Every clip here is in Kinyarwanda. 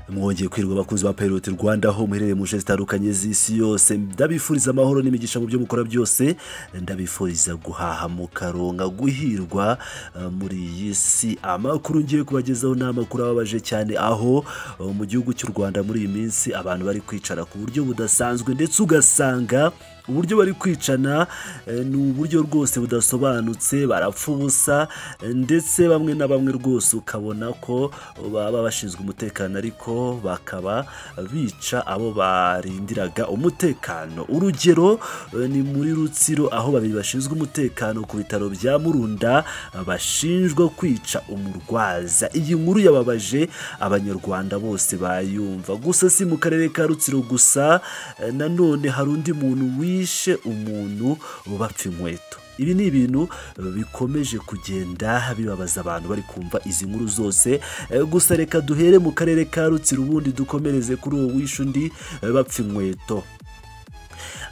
mugiye kwirwa bakunzi ba Pirate Rwanda aho muherereye mu nce zitandukanye z'isi yose ndabifuriza amahoro n'imigisha mu byo mukora byose ndabifuriza guhaha mukaronka guhirwa eh, muri iyi si amakuru ngiye kubagezaho ni amakuru ababaje cyane aho eh, mu gihugu cy'u Rwanda muri iyi minsi abantu bari kwicara ku buryo budasanzwe ndetse ugasanga uburyo bari kwicana eh, ni uburyo rwose budasobanutse barapfa ubusa eh, ndetse bamwe na bamwe rwose ukabona ko baba bashinzwe umutekano ariko bakaba bica abo barindiraga umutekano urugero eh, ni muri rutsiro aho babiri bashinzwe umutekano ku bitaro bya murunda eh, bashinjwa kwica umurwaza iyi nkuru yababaje abanyarwanda bose bayumva gusa si mu karere ka rutsiro gusa eh, nanone hari undi muntu wishe umuntu bapfa inkweto ibi ni ibintu bikomeje kugenda bibabaza abantu bari kumva izi nkuru zose Eh, gusa reka duhere mu karere ka rutsiro ubundi dukomereze kuri uwo wishe undi eh, bapfa inkweto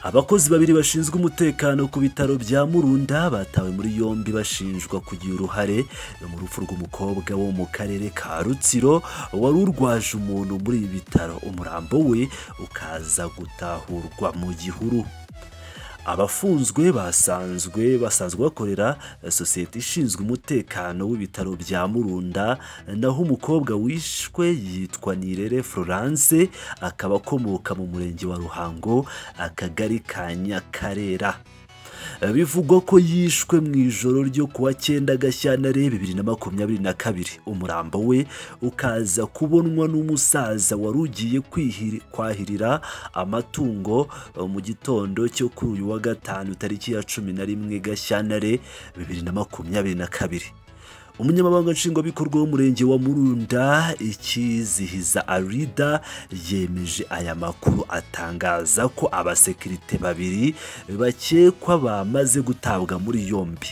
abakozi babiri bashinzwe umutekano ku bitaro bya murunda batawe muri yombi bashinjwa kugira uruhare mu rupfu rw'umukobwa wo mu karere ka rutsiro wari urwaje umuntu muri ibi bitaro umurambo we ukaza gutahurwa mu gihuru abafunzwe basanzwe basanzwe bakorera eh, sosiyete ishinzwe umutekano w'ibitaro bya murunda naho umukobwa wishwe yitwa nirere florence akaba akomoka mu murenge wa ruhango akagari ka nyakarera bivugwa ko yishwe mu ijoro ryo kuwa cyenda gashyantare bibiri na makumyabiri na kabiri umurambo we ukaza kubonwa n'umusaza wari ugiye kwihiri- kwahirira amatungo eh, mu gitondo cyo kuri uyu wa gatanu tariki ya cumi na rimwe gashyantare bibiri na makumyabiri na kabiri umunyamabanga nshingwabikorwa w'umurenge wa murunda ikizihiza arida yemeje aya makuru atangaza ko abasekirite babiri bakekwa bamaze gutabwa muri yombi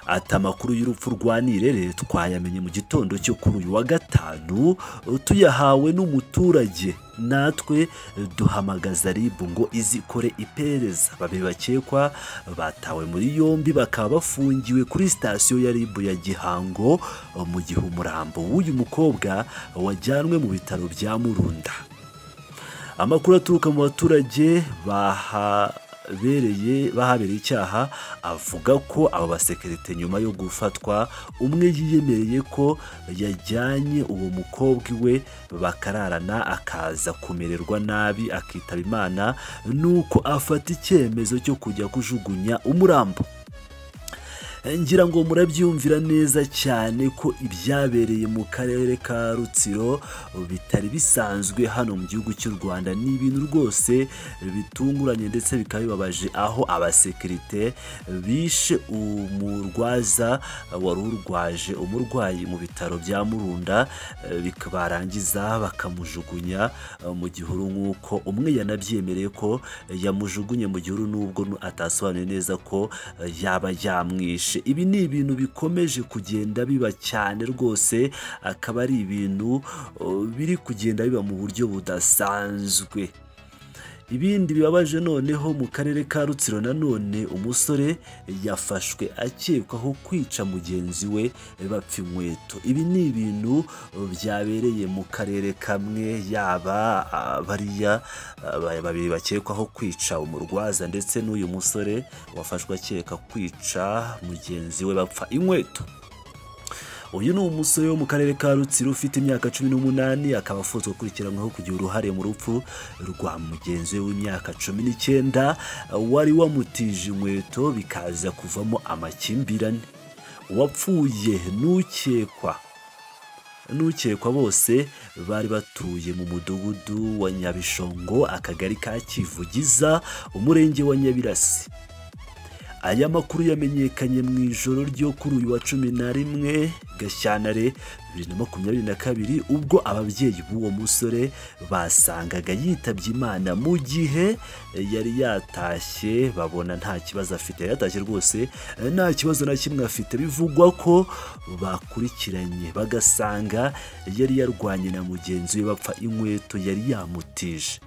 ati amakuru y'urupfu rwa nirere twayamenye mu gitondo cyo kuri uyu wa gatanu tuyahawe n'umuturage natwe duhamagaza rib ngo izikore iperereza babiri bakekwa batawe muri yombi bakaba bafungiwe kuri sitasiyo ya rib ya gihango mu gihe umurambo w'uyu mukobwa wajyanwe mu bitaro bya murunda amakuru aturuka mu baturage bahabereye bahabereye icyaha avuga ko aba basekirite nyuma yo gufatwa umwe yiyemereye ko yajyanye uwo mukobwa iwe bakararana akaza kumererwa nabi akitaba imana nuko afata icyemezo cyo kujya kujugunya umurambo ngira ngo murabyumvira neza cyane ko ibyabereye mu karere ka rutsiro bitari bisanzwe hano mu gihugu cy'u rwanda ni ibintu rwose bitunguranye ndetse bikaba bibabaje aho abasekirite bishe umurwaza wari urwaje umurwayi mu bitaro bya murunda eh, bika- barangiza bakamujugunya eh, mu gihuru nk'uko umwe yanabyemereye ko yamujugunye mu gihuru nubwo atasobanuye neza ko eh, yaba yamwishe ibi ni ibintu bikomeje kugenda biba cyane rwose akaba ari ibintu oh, biri kugenda biba mu buryo budasanzwe ibindi bibabaje noneho mu karere ka rutsiro nanone umusore yafashwe akekwaho kwica mugenzi we bapfa inkweto ibi ni ibintu byabereye mu karere kamwe yaba ah, bariya ah, ba- babiri bakekwaho kwica umurwaza ndetse n'uyu musore wafashwe akeka kwica mugenzi we bapfa inkweto uyu ni umusore wo mu karere ka rutsiro ufite imyaka cumi n'umunani akaba afunzwe akurikiranweho kugira uruhare mu rupfu rwa mugenzi we w'imyaka cumi n'icyenda wari wamutije inkweto bikaza kuvamo amakimbirane uwapfuye n'ukekwa n'ukekwa bose bari batuye mu mudugudu wa nyabishongo akagari ka kivugiza umurenge wa nyabirasi aya makuru yamenyekanye mu ijoro ryo kuri uyu wa cumi na rimwe gashyantare bibiri na makumyabiri na kabiri ubwo ababyeyi b'uwo musore basangaga yitabye imana mu gihe yari yatashye babona nta kibazo afite yari yatashye rwose eh, nta kibazo na kimwe afite bivugwa ko bakurikiranye bagasanga yari yarwanye na mugenzi we bapfa inkweto yari yamutije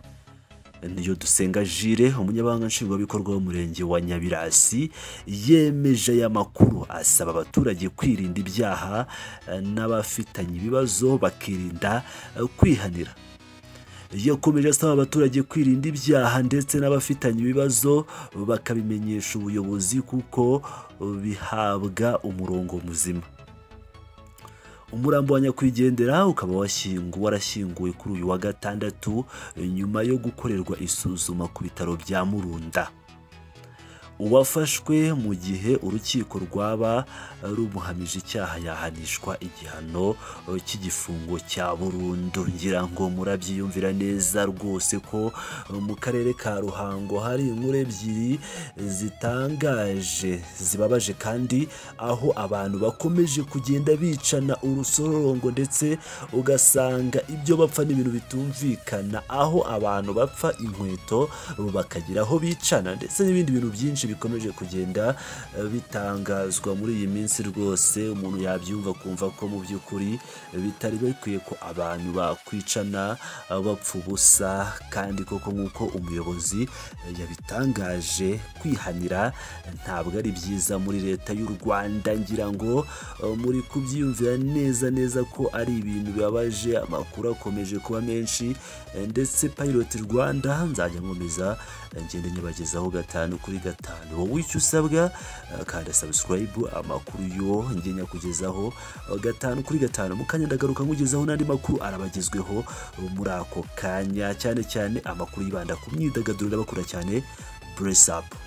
niyo dusenga jire umunyabanga nshingwabikorwa w'umurenge wa nyabirasi yemeje aya makuru asaba abaturage kwirinda ibyaha eh, n'abafitanye ibibazo bakirinda eh, kwihanira yakomeje asaba abaturage kwirinda ibyaha ndetse n'abafitanye ibibazo bakabimenyesha ubuyobozi kuko bihabwa umurongo muzima umurambo wa nyakwigendera ukaba washyingu- warashyinguwe kuri uyu wa gatandatu nyuma yo gukorerwa isuzuma ku bitaro bya murunda uwafashwe mu gihe urukiko rwaba rumuhamije icyaha yahanishwa igihano eh, cy'igifungo cya burundu ngira ngo murabyiyumvira neza rwose ko eh, mu karere ka ruhango hari inkuru ebyiri zitangaje zibabaje kandi aho abantu bakomeje kugenda bicana urusorongo ndetse ugasanga ibyo bapfa n'ibintu bitumvikana aho abantu bapfa inkweto bakagira aho bicana ndetse n'ibindi bintu byinshi bikomeje kugenda eh, bitangazwa muri iyi minsi rwose umuntu yabyumva kumva ko mu by'ukuri bitari bikwiye ko abantu bakwicana eh, bapfa ubusa kandi koko nk'uko umuyobozi eh, yabitangaje kwihanira ntabwo ari byiza muri leta y'u Rwanda ngira ngo eh, muri kubyiyumvira neza neza ko ari ibintu bibabaje amakuru akomeje kuba menshi eh, ndetse Pilot Rwanda nzajya nkomeza eh, ngende nyabagezaho gatanu kuri gatanu wowe icyo usabwa eh, kanda subscribe amakuru yo njye nyakugezaho eh, gatanu kuri gatanu mu kanya ndagaruka nkugezaho n'andi makuru arabagezweho eh, muri ako kanya cyane cyane amakuru yibanda ku myidagaduro ndabakura cyane bless up